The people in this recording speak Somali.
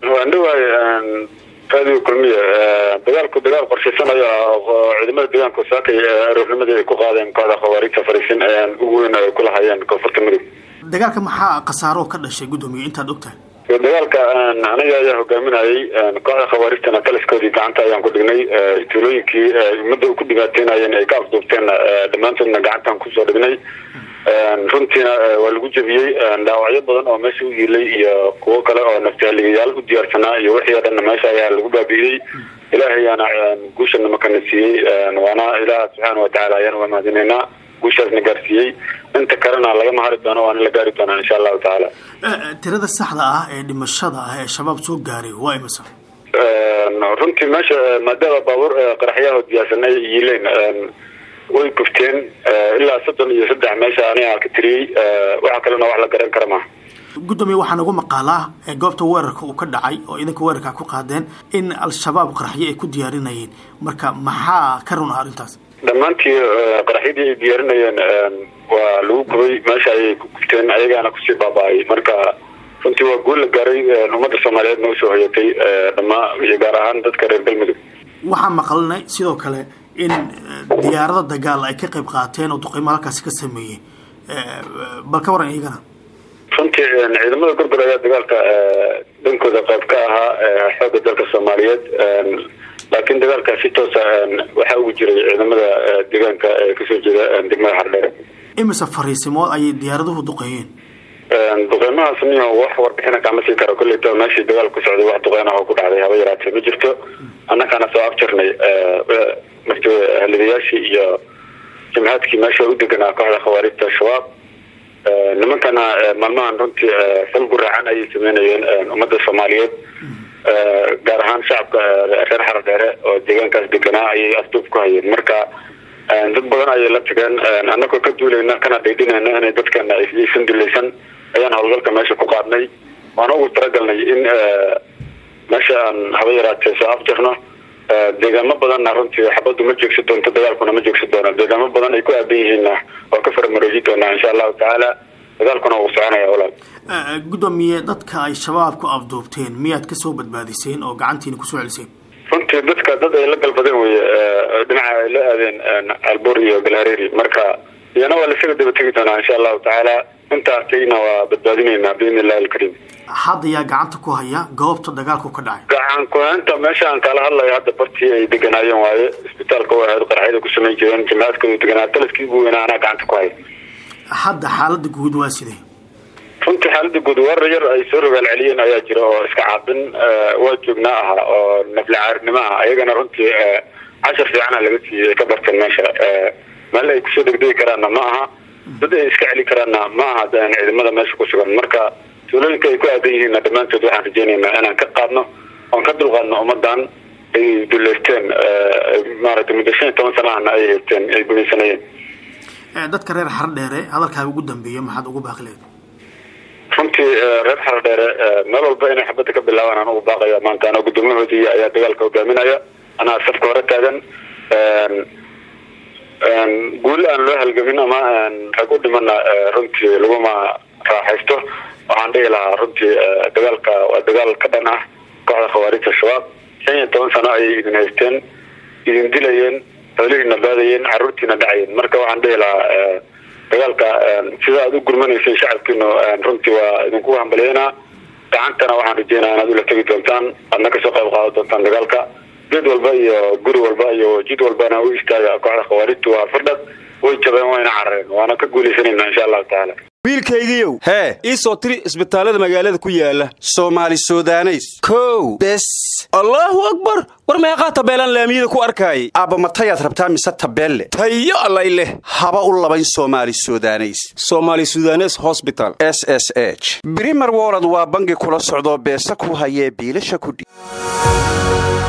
waan dhawahay raadiyo kulmiya dagaalku dagaal qorshaysanaya oo ciidamada deegaanka saakay aroornimadii ay ku qaadeen kooxda khawaariijta fariisin ayaan ugu weyn ay ku lahayeen koonfurta mudug dagaalka maxaa khasaaro ka dhashay guddoomiye intaad ogtahay dagaalka aniga ayaa hogaaminayay kooxda khawaarijtana taliskoodii gacanta ayaan ku dhignay tuulooyinkii ummadda ku dhibaateynayeen ay ka afduubteen dhammaantoodna gacantaan kusoo dhignay runtiina waa lagu jebiyey dhaawacyo badan oo meesha u yiilay iyo kuwo kale oo naftihaligayaal u diyaarsanaa iyo wixii oo dhanna meesha ayaa lagu baabi'iyey ilaahayaana guushana makana siiyey waana ilaah subxaana watacaala ayaan uga mahadinaynaa guushaasna gaarsiiyey inta kalena lagama hari doono waana la gaari doonaa insha allahu tacaala tirada saxda ah ee dhimashada ah ee shabaab soo gaaray waa imisa runtii meesha maadaama baabuur qaraxyaha diyaarsanay yiileen way gufteen ilaa soddon iyo saddex meesha aniga ka tiriyey waxa kalena wax la garan kara maha guddoomiye waxaa nagu maqaalaa goobta weerarka uu ka dhacay oo idanka weerarka ku qaadeen in al-shabaab qaraxyo ay ku diyaarinayeen marka maxaa ka run ah arrintaas dhammaantii qaraxyadii ay diyaarinayeen waa lagu gubay meesha ayay ku gufteen ayagaana kusii baaba-ay marka runtii waa guul la gaaray ummadda soomaaliyeedna usoo hoyatay dhamaa iyo gaar ahaan dadka reer galmudug waxaa maqlinay sidoo kale in diyaarada dagaal ay ka qayb qaateen oo duqeymo halkaasi ka sameeyey bal ka waran iyagana runtii ciidamada gorgor ayaa dagaalka dhankooda qayb ka ahaa xoogga dalka soomaaliyeed laakiin dagaalkaa si toosa waxaa ugu jiray ciidamada deegaanka ee kasoo jeeda degmada xardheere imise fariisimood ayay diyaaraduhu duqeeyeen duqeymahaas niyo wax warbixina kama sii karo kolleyta meeshii dagaal ku socday wax duqeyn ah oo ku dhacday haba yaraatee ma jirto annakaana soo afjarnay marti halidayaashii iyo jimhaadkii meesha u deganaa kooxda khawaarijta al-shabaab nimankana maalmahan runtii fal guraacan ayay sameynayeen ummadda soomaaliyeed gaar ahaan shacabka reer xaradheere oo deegaankaas deganaa ayay afduub ku hayeen marka dad badan ayay la tageen annagoo ka duulayna kana dhaydhinayna inay dadkana aysan dulaysan ayaan howlgalka meesha ku qaadnay waana ugu talagalnay in meesha aan haba yaraatee soo afjarno deegaamo badanna runtii xabaddu ma joogsi doonto dagaalkuna ma joogsi doono deegaamo badan ay ku aadan yihiinna waa ka faramaroojin doonaa insha allahu tacaala dagaalkuna wuu soconaya walaal guddoomiye dadka ay shabaab ku afduubteen miyaad kasoo badbaadiseen oo gacantiina kusoo celiseen runtii dadka dad ay la galbadeen weye dhinaca ay la aadeen albuur iyo galhareeri marka iyana waa lasaga daba tegi doonaa insha allahu tacaala intaasayna waa badbaadineynaa biidni illahi alkariim hadda yaa gacanta ku haya goobta dagaalku ka dhacay gacan ku-haynta meesha aan kala hadlayo hadda bartii ay deganaayeen waaye isbitaalka u ahayd qaraxyada ku samayn jireen jimcaadkooda deganaa taliskii ugu weynaa anaa gacanta ku haya hadda xaalada guud waa sidee runtii xaalada guud warar yar ay soo rogaal celiyeen ayaa jira oo iska caabin waa joognaa aha oo nafli caarinimo ah ayagana runtii cashar fiicana laga siiyey ay ka barteen meesha meel ay kusoo degdegi karaanna ma aha dad ay iska celi karaanna ma aha ciidamada meesha ku sugan marka tuulooyinka ay ku aadan yihiinna dhammaantood waxaan rajeynaynaa inaan ka qaadno oon ka dulqaadno ummadan ay duleysteen maaragtay muddo shan iyo toban sana ahna ay haysteen ay gumaysanayeen dadka reer xardheere hadalkaaga ugu dambeeya maxaad ugu baaqileed runtii reer xardheere meel walba inay xabadda ka bilaabaan aan ugu baaqaya maanta anoo guddoomiyahoodii ayaa dagaalka hogaaminaya anaa safka hore taagan guul aan loo halgamin ama rag u dhimana runtii laguma raaxaysto waxaan dhihi lahaa runtii dagaalka waa dagaal ka dhan ah kooxda khawaarijta al-shabaab shan iyo toban sano ayay idin haysteen idin dilayeen xoolihiina baadayeen caruurtiina dhacayeen marka waxaan dhihi lahaa dagaalka sida aad u gurmanaysay shacabkiinu runtii waa idinku hambaliyeynaa gacantana waxaan rajeynaa inaad ula tegi doontaan aadna kasoo qayb qaadan doontaan dagaalka geed walba iyo guri walba iyo jid walbana u istaaga kooxda khawaarijtu waa fardhad way jabeen wayna carareen waana ka guulaysanayna insha allahu tacaala wiilkaygiiow hee ii soo tiri isbitaallada magaalada ku yaala soomaali sudaneys kow bes allaahu akbar war meeqaa tabeelaan laamiyada ku arkaayay aabba matayaad rabtaa mise tabeelle tayo allay leh haba u labayn soomaali sudaneys somaali sudanes hosbital s s h brimer wolod waa bangi kula socdoo beesa ku hayee biilasha kudhi